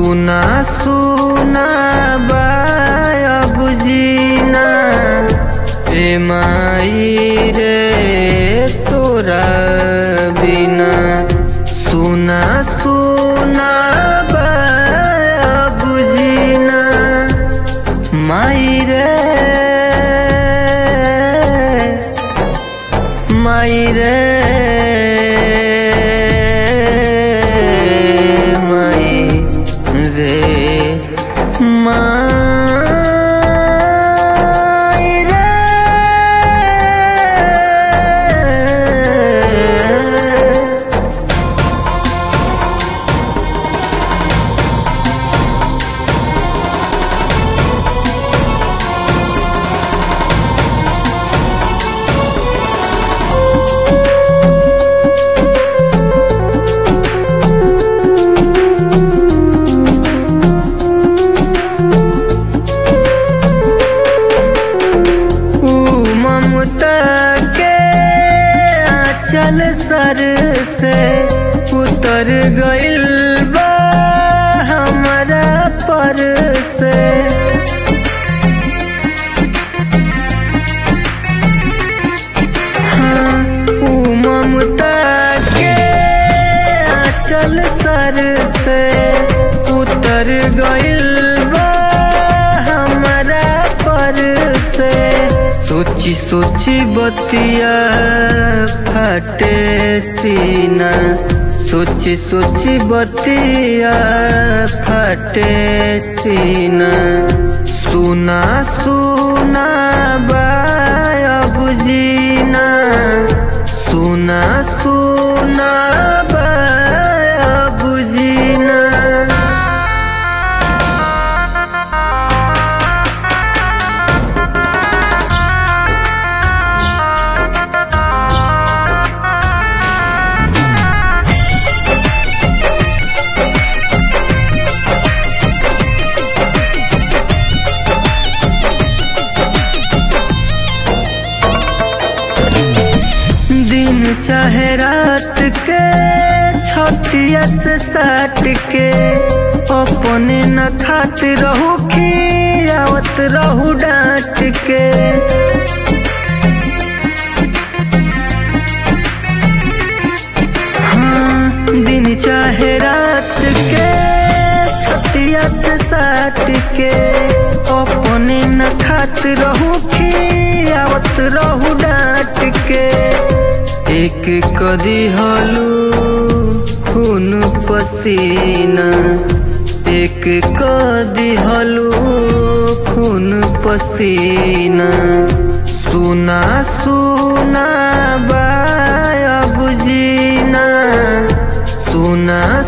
सुना सुना बाया बुझीना ए माई रे तोरा बिना सुना सुना बाया बुझीना माई रे माई रे माई रे माई रे ऊ ममता के आंचल सर से उतर गइल बा हमारा पर से हाँ, ऊ ममता के आंचल सर से उतर गइल बा हमारा पर से सोची सोची बतिया फटे सीना सोची सोची बतिया फटे सीना सुना सुना बाया बुझीना सुना सुना बाया बुझीना दिन चाहे रात के छतिया से साट के अपने न खात रहू खियावत रहू डांट के हाँ दिन चाहे रात के छतिया से साट के अपने न खात रहू खियावत रहू डांट के एक कदी हलू खून पसीना एक कदी हलू खून पसीना सुना सुना बाया बुझीना सुना